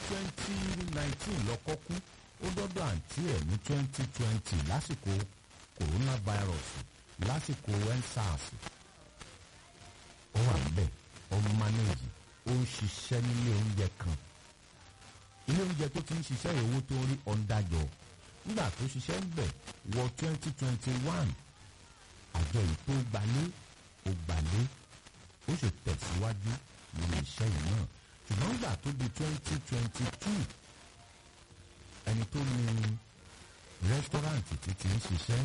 twenty nineteen lọ́kọ́ kú ó dọ́dọ̀ àǹtí ẹ̀ ní twenty twenty lásìkò coronavirus lásìkò ensars ó wà níbẹ̀ ó manage ó ń ṣiṣẹ́ nílé oúnjẹ kan ilé oúnjẹ tó ti ń ṣiṣẹ́ ìowó tó ń rí ọ̀ndàjọ́ nígbà tó ṣiṣẹ́ ń bẹ̀ wọ twenty twenty one àjọ yìí tó gbalé ó gbalé ó sì tẹ̀síwájú lórí iṣẹ́ yìí náà ṣùgbọ́n nígbà tó di twenty twenty two ẹni tó ní rẹ́sítọ́ráǹtì tí ti ń ṣiṣẹ́